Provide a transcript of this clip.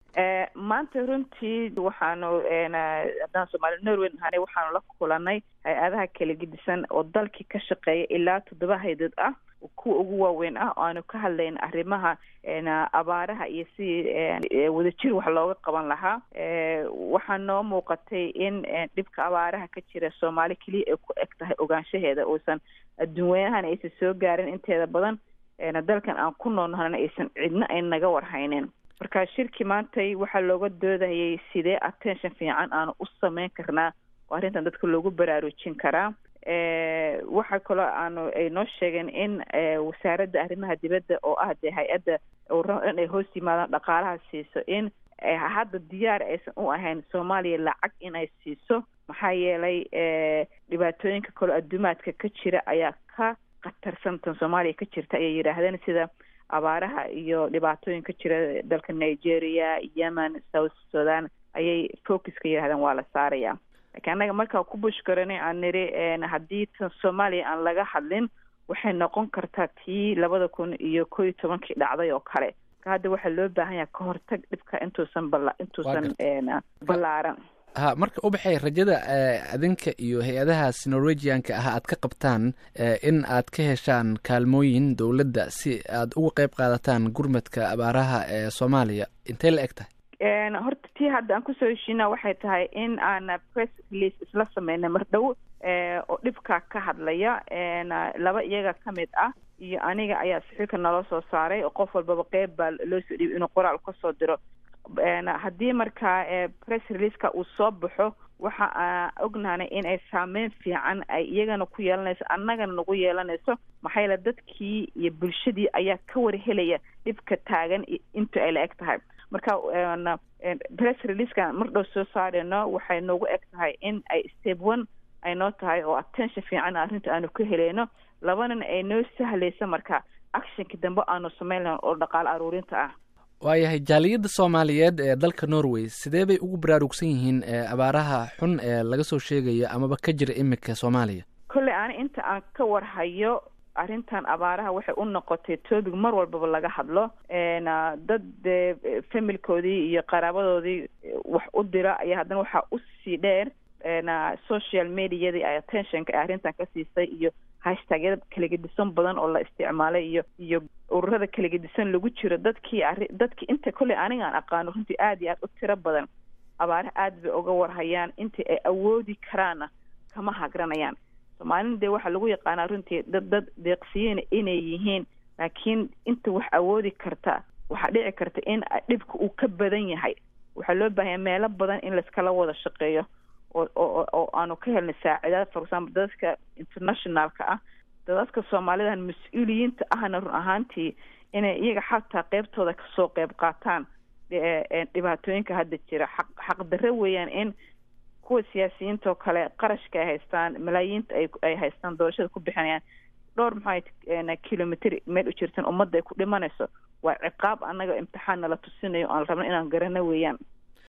maanta runtii waxaanu haddaan soomaali norway nahanay waxaanu la kulanay hay-adaha kala gedisan oo dalkii ka shaqeeya ilaa toddoba haydood ah kuwa ugu waaweyn ah oo aanu ka hadlayn arrimaha abaaraha iyo sidii wadajir wax looga qaban lahaa waxaa noo muuqatay in dhibka abaaraha ka jira soomaali keliya ay ku eg tahay ogaanshaheeda uusan adduun weynahana aysan soo gaarin inteeda badan dalkan aan ku noolnahana aysan cidna ay naga warhaynin marka shirki maantay waxaa looga doodayay sidee attention fiican aanu u sameyn karnaa oo arrintan dadka loogu baraarujin karaa waxaa kaloo aanu ay noo sheegeen in wasaaradda arrimaha dibadda oo ah dee hay-adda ururada dhan ay hoos yimaadaan dhaqaalaha siiso in hadda diyaar aysan u ahayn soomaaliya lacag in ay siiso maxaa yeelay dhibaatooyinka kaloo adduumaadka ka jira ayaa ka khatarsantan soomaaliya ka jirta ayay yidhaahdeen sida abaaraha iyo dhibaatooyin ka jira dalka nigeria yemen south sudan ayay focuska yidhahdeen waa la saaraya lakiin annaga markaa ku bushkaranay aan niri haddii tan soomaaliya aan laga hadlin waxay noqon kartaa tii labada kun iyo ko iyo tobankii dhacday oo kale ka hadda waxaa loo baahan yaha ka hortag dhibka intuusan bala intuusan ballaaran ha marka ubaxay rajada adinka iyo hay-adahaas norwegianka ah aad ka qabtaan in aad ka heshaan kaalmooyin dowladda si aad uga qeyb qaadataan gurmadka abaaraha ee soomaaliya intay la eg tahay horta tii hadda aan kusoo heshiina waxay tahay in aan press release isla sameynay mar dhow oo dhibka ka hadlaya laba iyaga ka mid ah iyo aniga ayaa saxiilka naloo soo saaray oo qof walbaba qeyb baa loo soo dhiibay inuu qoraal kasoo diro haddii markaa press releaseka uu soo baxo waxa aa ognahanay in ay saameyn fiican ay iyagana ku yeelanayso annagana nagu yeelanayso maxaa yeele dadkii iyo bulshadii ayaa ka warhelaya dhibka taagan inta ay la eg tahay marka press releasekan mar dhow soo saareyno waxay noogu eg tahay in ay step one ay noo tahay oo attention fiican arrinta aanu ka heleyno labanana ay noo sahlayso marka actionka dambe aanu samayn lahayn oo dhaqaale aruurinta ah waayahay jaaliyadda soomaaliyeed ee dalka norway sidee bay ugu baraarugsan yihiin abaaraha xun ee laga soo sheegayo amaba ka jira imika soomaaliya kolley ani inta aan ka warhayo arrintan abaaraha waxay u noqotay topic mar walbaba laga hadlo dad dee familkoodii iyo qaraabadoodii wax u dira ayaa haddana waxaa usii dheer social mediadii ay attentionka ee arrintan ka siisay iyo hashtagyada kalagedisan badan oo la isticmaalay iyo iyo ururada kalagedisan lagu jiro dadkii ari dadkii inta kolley aniga aan aqaano runtii aada iyo aad u tiro badan abaaraha aada bay uga warhayaan intii ay awoodi karaanna kama hagranayaan soomaalina dee waxaa lagu yaqaanaa runtii dad dad deeqsiyeyna inay yihiin laakiin inta wax awoodi karta waxaa dhici karta in dhibka uu ka badan yahay waxaa loo baahanya meelo badan in laiskala wada shaqeeyo oo oo oo aanu ka helnay saacidaad for example dadka internationalka ah dadadka soomaalidan mas-uuliyiinta ahna run ahaantii inay iyaga xataa qeybtooda kasoo qeyb qaataan dhibaatooyinka hadda jira xaq xaqdarre weeyaan in kuwa siyaasiyiinta oo kale qarashka ay haystaan malaayiinta ay ay haystaan doorashada ku bixinayaan dhowr maxaa kilomitr meel u jirtan ummadda ay ku dhimanayso waa ciqaab annaga imtixaan nala tusinayo aan rabno inaan garano weeyaan